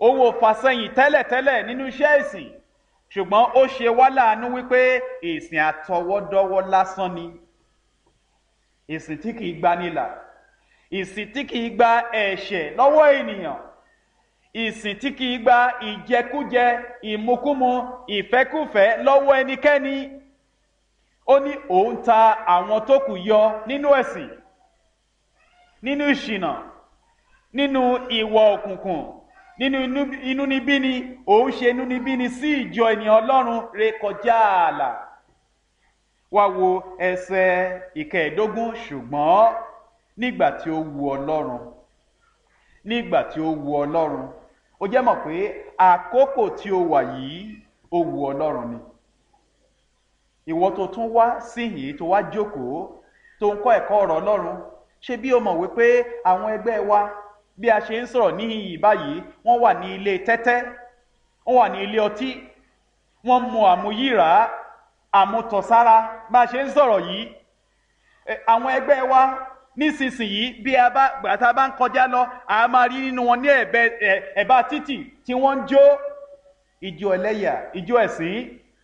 owó fàsẹ́yìn tẹ́lẹ̀tẹ́lẹ̀ nínú iṣẹ́ ìsìn ṣùgbọ́n ó ṣe wá láàánú wípé ìsìn àtọwọ́dọ́wọ́ lásán ni ìsìn tí kìí gba nílà ìsìn tí kìí gba ẹ̀ṣẹ̀ lọ́wọ́ ènìyàn ìsìn tí kìí gba ìjẹkújẹ ìmukúmu ìfẹ́kùfẹ́ lọ́wọ́ ẹnikẹ́ni ó ní òun ta àwọn tó kù yọ nínú ẹ̀sìn nínú ìṣìnà nínú ìwọ òkùnkùn nínú inúnibíni òun ṣe inúnibíni sí ìjọ ènìyàn ọlọ́run rékọjá ààlà wá wo ẹsẹ ìkẹẹ̀ẹ́dógún ṣùgbọ́n nígbà tí ó wu ọlọ́run nígbà tí ó wu ọlọ́run ó jẹ́ mọ̀ pé àkókò tí ó wà yìí ó wu ọlọ́run ni ìwọ tó tún wá síyìn tó wá jókòó tó ń kọ́ ẹ̀kọ́ ọ̀rọ̀ ọlọ́run ṣé bí o mọ̀ wípé àwọn ẹgbẹ́ wa bí a ṣe ń sọ̀rọ̀ níhìn báyìí wọ́n wà ní ilé tẹ́tẹ́ wọ́n wà ní ilé ọtí wọ́n mu àmuyíra àmutọ̀sára bá a ṣe ń sọ̀rọ̀ yìí àwọn ẹgbẹ́ wa nísinsìnyí bí a bá gbàtà bá ń kọjá lọ a máa rí nínú wọn ní ẹ̀bá títì tí wọ́n ń jó ìjó ẹlẹ́yà ìjó ẹ̀sìn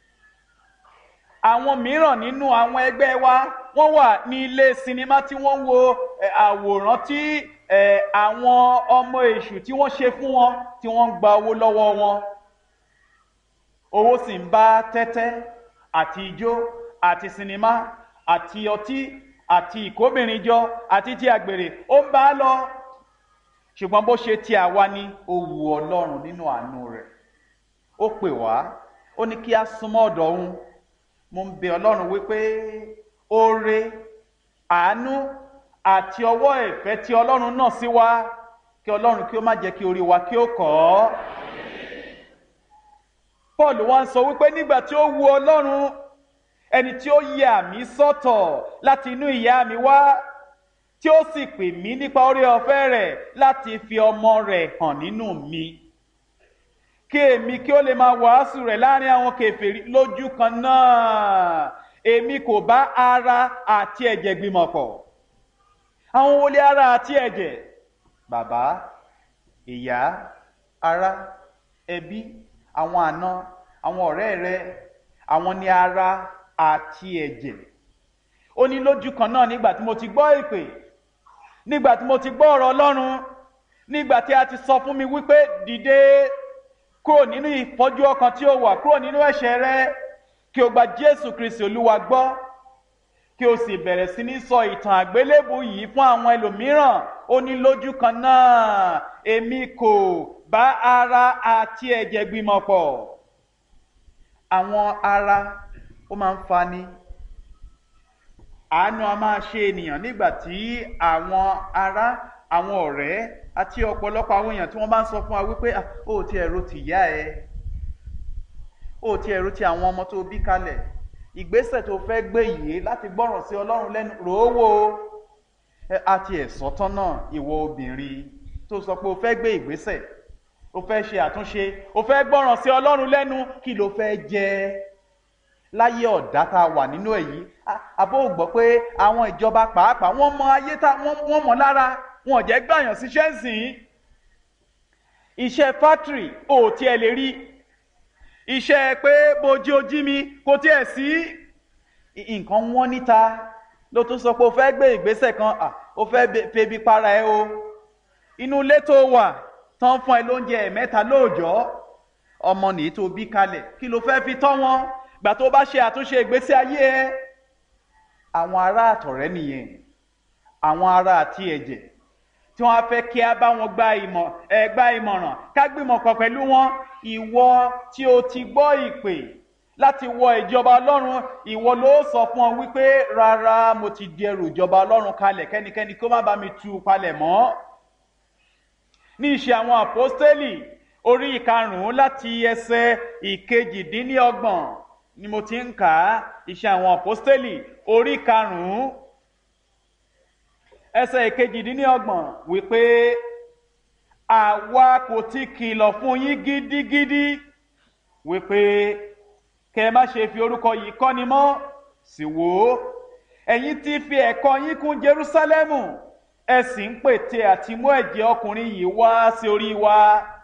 àwọn mìíràn nínú àwọn ẹgbẹ́ wa wọ́n wà ní ilé sinimá tí wọ́n ń wo àwòrán tí àwọn ọmọ èṣù tí wọ́n ṣe fún wọn tí wọ́n ń gba owó lọ́wọ́ wọn owó sì ń bá tẹ́tẹ́ àti ijó àti sinimá àti ọtí àti ìkóbìnrin jọ àti ti àgbèrè ó ń bá a lọ ṣùgbọ́n bó ṣe ti àwa ni ó wu ọlọ́run nínú àánú rẹ̀ ó pè wá ó ní kí a súnmọ́ ọ̀dọ̀ òun mo ń bẹ ọlọ́run wípé oore àánú àti ọwọ́ ìfẹ́ tí ọlọ́run náà sí wa kí ọlọ́run kí ó má jẹ́ kí orí wa kí ó kọ́ ọ́. paul wá ń sọ wípé nígbà tí ó wu ọlọ́run ẹni tí ó yẹ àmì sọ́tọ̀ láti inú ìyá mi wá tí ó sì pè mí nípa orí ọ̀fẹ́ rẹ̀ láti fi ọmọ rẹ̀ hàn nínú mi kí èmi kí ó lè máa wàásù rẹ̀ láàrin àwọn kèfèrí lójú kan náà èmi kò bá ara àti ẹ̀jẹ̀ gbìmọ̀ pọ̀ àwọn wọlé ara àti ẹ̀jẹ̀ bàbá ìyá ará ẹbí àwọn àna àwọn ọ̀rẹ́ rẹ àwọn ní ara àti ẹ̀jẹ̀ ó ní lójú kan náà nígbà tí mo ti gbọ́ ìpè nígbà tí mo ti gbọ́ ọ̀rọ̀ ọlọ́run nígbà tí a ti sọ fún mi wípé dìde kúrò nínú ìfọ́jú ọkàn tí ó wà kúrò nínú ẹ̀ṣẹ̀ rẹ kí o gba jésù kristi olúwa gbọ́ kí o sì bẹ̀rẹ̀ sí ní sọ ìtàn àgbélébù yìí fún àwọn ẹlòmíràn ó ní lójú kan náà èmi kò bá ara àti ẹ̀jẹ̀ gbìmọ̀ pọ̀ àwọn ara ó máa ń fani àánú a máa ṣe ènìyàn nígbà tí àwọn ará àwọn ọ̀rẹ́ àti ọ̀pọ̀lọpọ̀ àwọn èèyàn tí wọ́n bá ń sọ fún wa wípé ó ti ẹ̀rọ ti yá ẹ ó ti ẹ̀rọ ti àwọn ọmọ tó bí kalẹ̀ ìgbésẹ̀ tó fẹ́ gbé yìí láti gbọ́ràn sí ọlọ́run lẹ́nu rò ó wò ó àti ẹ̀sọ́ tán náà ìwọ obìnrin tó sọ pé o fẹ́ gbé ìgbésẹ̀ o fẹ́ ṣe àtúnṣe o fẹ́ gbọ́ràn sí ọlọ́run lẹ́nu kí ló fẹ́ jẹ láyé ọ̀dá tá a wà nínú èyí àbó gbọ́ pé àwọn ìjọba pàápàá wọ́n mọ ayé tá wọ́n mọ̀ lára wọn ò jẹ́ gbàyàn síṣẹ́ ń sìn iṣẹ́ fátìrì ò tiẹ̀ lè rí iṣẹ́ pé bojú ojí mi kò tiẹ̀ sí nǹkan wọ́n níta ló tún sọ pé o fẹ́ gbé ìgbésẹ̀ kan o fẹ́ febi para ẹ o inú ilé tó wà tán fún ẹ lóúnjẹ ẹ̀mẹ́ta lóòjọ́ ọmọ nìyí tó bí kalẹ̀ kí ló fẹ́ fi tọ́ wọn gbà tó bá ṣe àtúnṣe ìgbésí ayé ẹ àwọn ará àtọ̀rẹ́ nìyẹn àwọn ará àti ẹ̀jẹ̀ tí wọ́n á fẹ́ kí a bá wọn gba ìmọ̀ ẹ gba ìmọ̀ràn ká gbìmọ̀ pọ̀ pẹ̀lú wọn ìwọ tí o ti gbọ́ ìpè láti wọ ìjọba ọlọ́run ìwọ ló sọ fún ọ wípé rárá mo ti di ẹrù ìjọba ọlọ́run kalẹ̀ kẹ́nikẹ́ni kó má bá mi tú u palẹ̀ mọ́ ní ìṣe àwọn àpọ́stélì orí ìkarùn-ún láti ẹsẹ̀ ìkejìdínlọ́gbọ̀n ni mo ti ń kà á ìṣe àwọn àpọ́stélì orí ìkarùn-ún ẹsẹ̀ ìkejìdínlọ́gbọ̀n wípé àwa kò ti kìlọ̀ fún yín gidigidi wípé kẹ má ṣe fi orúkọ yìí kọ́ni mọ́ sì wò ó ẹ̀yin ti fi ẹ̀kọ́ yín kún Jerúsálẹ́mù ẹ sì ń pète àti mú ẹ̀jẹ̀ ọkùnrin yìí wá sí orí wa